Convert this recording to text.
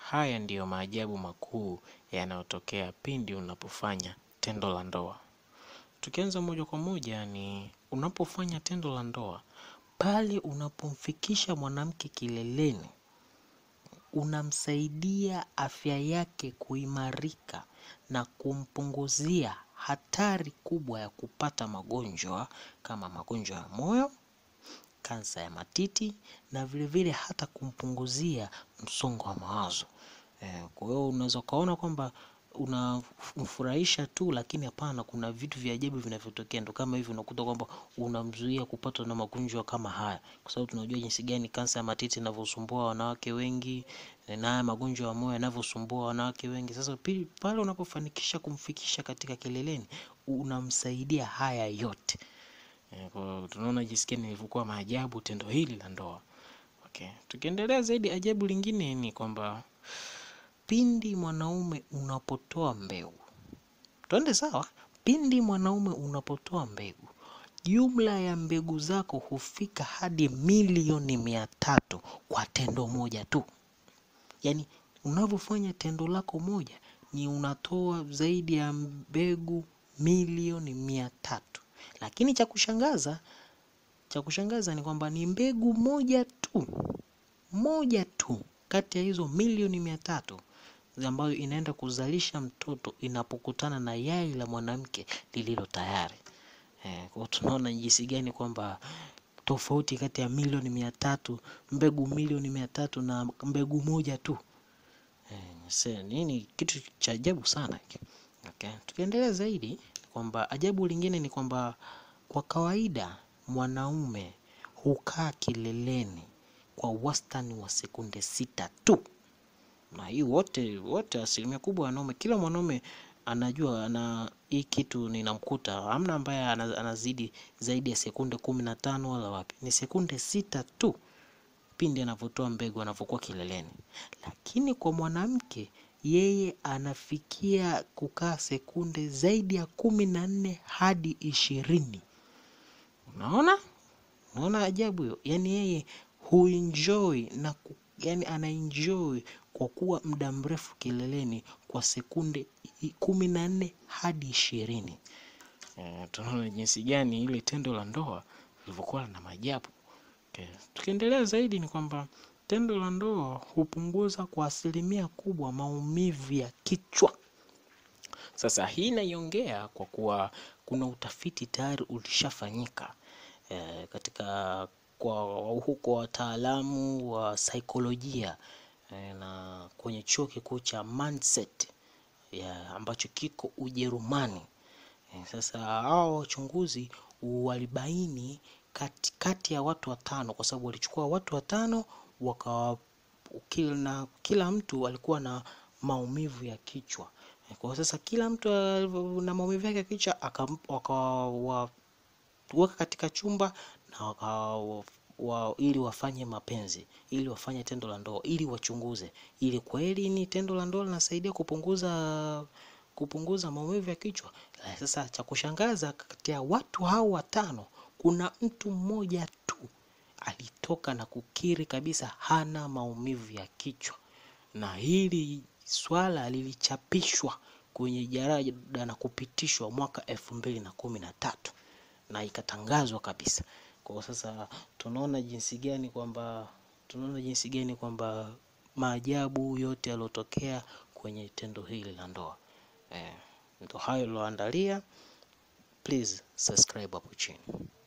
haya ndiyo maajabu makuu yanayotokea pindi unapofanya tendo la ndoa. Tukianza moja kwa moja ni unapofanya tendo la ndoa, pale unapomfikisha mwanamke kileleni, unamsaidia afya yake kuimarika na kumpunguzia hatari kubwa ya kupata magonjwa kama magonjwa ya moyo, kansa ya matiti na vilevile hata kumpunguzia msongo wa mawazo. Eh, kwa hiyo unaweza ukaona kwamba unamfurahisha tu, lakini hapana, kuna vitu vya ajabu vinavyotokea. Ndo kama hivi unakuta kwamba unamzuia kupatwa na magonjwa kama haya, kwa sababu tunajua jinsi gani kansa ya matiti inavyosumbua wanawake wengi na haya magonjwa ya moyo yanavyosumbua wanawake wengi. Sasa pili, pale unapofanikisha kumfikisha katika kileleni, unamsaidia haya yote. Eh, kwa hiyo tunaona jinsi gani ilivyokuwa maajabu tendo hili la ndoa. Okay. Tukiendelea zaidi, ajabu lingine ni kwamba pindi mwanaume unapotoa mbegu, twende sawa. Pindi mwanaume unapotoa mbegu, jumla ya mbegu zako hufika hadi milioni mia tatu kwa tendo moja tu. Yaani unavyofanya tendo lako moja ni unatoa zaidi ya mbegu milioni mia tatu. Lakini cha kushangaza, cha kushangaza ni kwamba ni mbegu moja tu, moja tu kati ya hizo milioni mia tatu ambayo inaenda kuzalisha mtoto inapokutana na yai la mwanamke lililo tayari. Eh, kwa tunaona jinsi gani kwamba tofauti kati ya milioni mia tatu mbegu milioni mia tatu na mbegu moja tu. Eh, nini kitu cha ajabu sana hiki. Okay. Tukiendelea zaidi kwamba ajabu lingine ni kwamba kwa kawaida mwanaume hukaa kileleni kwa wastani wa sekunde sita tu, na hii wote wote, asilimia kubwa wanaume, kila mwanaume anajua ana hii kitu ninamkuta, hamna ambaye anazidi zaidi ya sekunde kumi na tano wala wapi, ni sekunde sita tu pindi anavyotoa mbegu anavyokuwa kileleni. Lakini kwa mwanamke yeye anafikia kukaa sekunde zaidi ya kumi na nne hadi ishirini. Unaona, unaona ajabu hiyo? Yaani yeye huenjoy na ku, yani anaenjoy kwa kuwa muda mrefu kileleni kwa sekunde kumi na nne hadi ishirini. E, tunaona jinsi gani ile tendo la ndoa lilivyokuwa na maajabu. Okay. Tukiendelea zaidi ni kwamba tendo la ndoa hupunguza kwa asilimia kubwa maumivu ya kichwa. Sasa hii naiongea kwa kuwa kuna utafiti tayari ulishafanyika e, katika kwa huko wataalamu wa saikolojia e, na kwenye chuo kikuu cha Manset ya ambacho kiko Ujerumani. E, sasa hao wachunguzi walibaini kati, kati ya watu watano, kwa sababu walichukua watu watano waka kila, na kila mtu alikuwa na maumivu ya kichwa. Kwa sasa kila mtu na maumivu yake ya kichwa wakawaweka katika chumba na waka, wa, ili wafanye mapenzi, ili wafanye tendo la ndoa, ili wachunguze, ili kweli ni tendo la ndoa linasaidia kupunguza kupunguza maumivu ya kichwa. Sasa cha kushangaza, kati ya watu hao watano kuna mtu mmoja tu alitoka na kukiri kabisa hana maumivu ya kichwa, na hili swala lilichapishwa kwenye jarada na kupitishwa mwaka elfu mbili na kumi na tatu na ikatangazwa kabisa. Kwa sasa tunaona jinsi gani kwamba tunaona jinsi gani kwamba maajabu yote yaliyotokea kwenye tendo hili la ndoa. Eh, ndo hayo niloandalia. Please subscribe hapo chini.